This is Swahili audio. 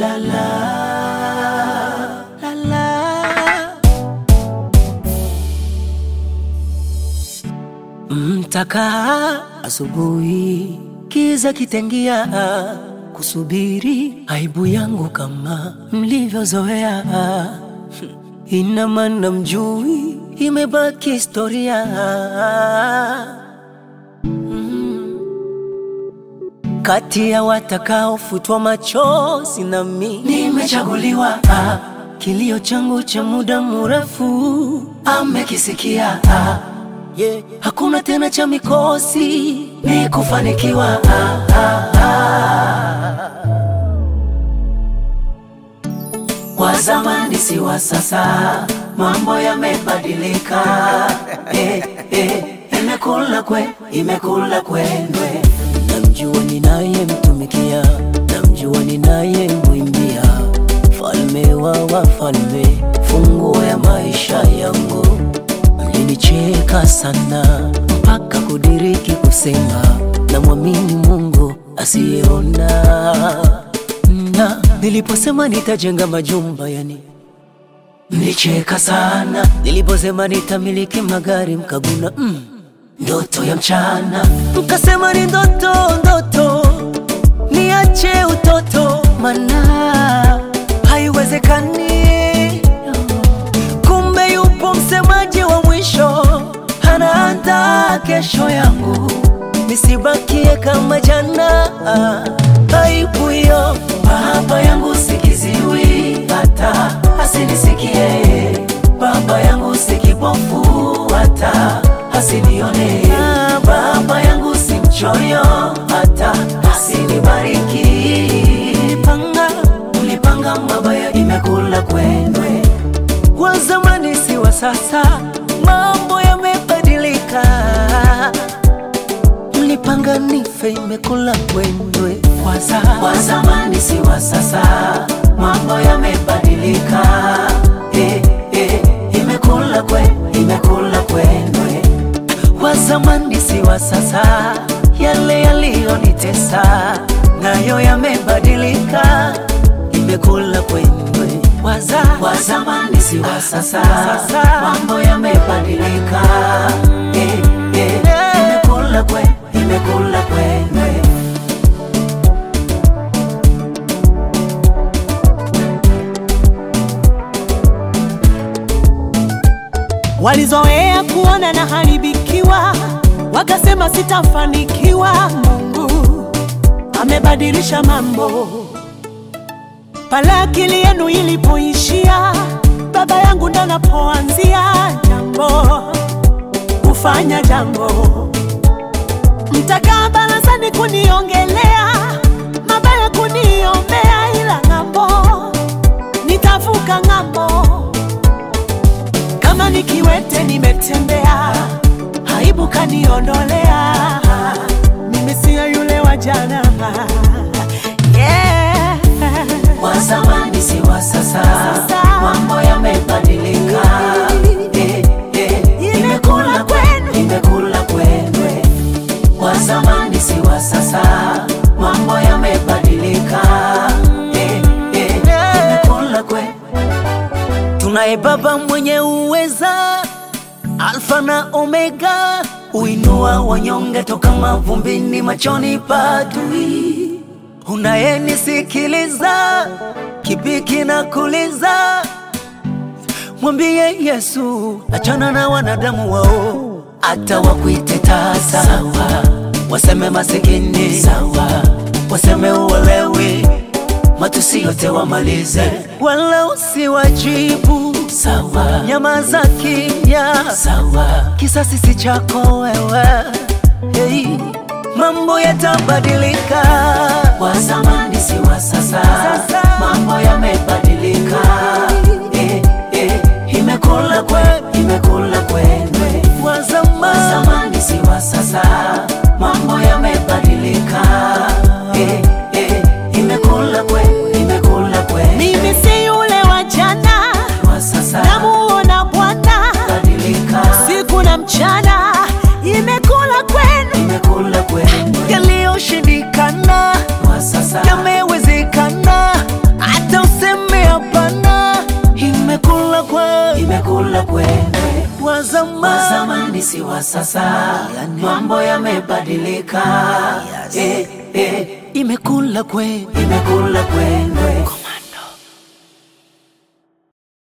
la la la la. Mtakaa asubuhi, kiza kitengia, kusubiri aibu yangu kama mlivyozoea. Ina maana mjui, imebaki historia. Kati ya watakaofutwa machozi nami nimechaguliwa. Ah, kilio changu cha muda mrefu amekisikia. Ah, yeah. Hakuna tena cha mikosi, ni kufanikiwa. Ah, ah, ah. Wa zamani si wa sasa, mambo yamebadilika. Eh, eh, imekula kwe, imekula kwendwe. Namjua ninayemtumikia, namjua ninayemwimbia, falme wa wafalme, funguo ya maisha yangu. Mlinicheka sana mpaka kudiriki kusema, namwamini Mungu asiyeona na niliposema nitajenga majumba yani mlicheka sana. Niliposema nitamiliki magari mkaguna mm, ndoto ya mchana. Mkasema ni ndoto ndoto, niache utoto, mana haiwezekani. Kumbe yupo msemaji wa mwisho, anaandaa kesho yangu, nisibakie kama jana. Aibu hiyo baba yangu sikiziwi, hata asinisikie. Baba yangu si kipofu, hata asinione. Baba yangu si mchoyo, hata asinibariki. Ulipanga, ulipanga mabaya, imekula kwendwe. Wa zamani si wa sasa, mambo yamebadilika. Mlipanga nife, imekula kwendwe. Wa za- Wa zamani si wa sasa, mambo yamebadilika. Eh, eh, imekula kwe, imekula kwendwe. Wa zamani si wa sasa, yale yaliyonitesa nayo yamebadilika, imekula kwendwe. Wa za- Wa zamani si wa sasa, mambo yamebadilika. Eh, eh, imekula kwe, imekula kwendwe. Walizoea kuona na haribikiwa, wakasema sitafanikiwa. Mungu amebadilisha mambo. Pale akili yenu ilipoishia, baba yangu ndo napoanzia jambo, kufanya jambo. Mtakaa barazani kuniongelea mabaya, kuniombea, ila ng'ambo nitavuka ng'ambo kama nikiwete nimetembea, aibu kaniondolea. Mimi siyo yule wa jana, yeah. Wa zamani si wa sasa, Sasa. mambo yamebadilika. Eh, eh, imekula kwenu, imekula kwendwe. Wa zamani si wa sasa, mambo yamebadilika. Eh, eh, imekula kwe. Tunaye Baba mwenye uweza, Alfa na Omega, uinua wanyonge toka mavumbini, machoni pa adui. Unayenisikiliza, kipi kinakuliza? Mwambie Yesu, achana na wanadamu wao, hata wakuite tasa sawa, waseme masikini sawa, waseme uwelewi, matusi yote wamalize, wala usiwajibu sawa, nyamaza kimya sawa, kisasi si chako wewe hey. Mambo yatabadilika, wa zamani si wa sasa, mambo yamebadilika. Eh, eh, imekula kwe, imekula kwendwe. Wa zamani si wa sasa, mambo yamebadilika. Eh, eh, imekula kwe, imekula kwendwe. Mimi si yule wa jana, Wa sasa namuona Bwana badilika, siku na mchana, imekula kwenu, imekula kwendwe. Yaliyoshindikana Wa sasa yamewezekana. imekula kwendwe wa wa zamani zamani si wa sasa, mambo yamebadilika. Eh, eh, imekula kwe imekula kwendwe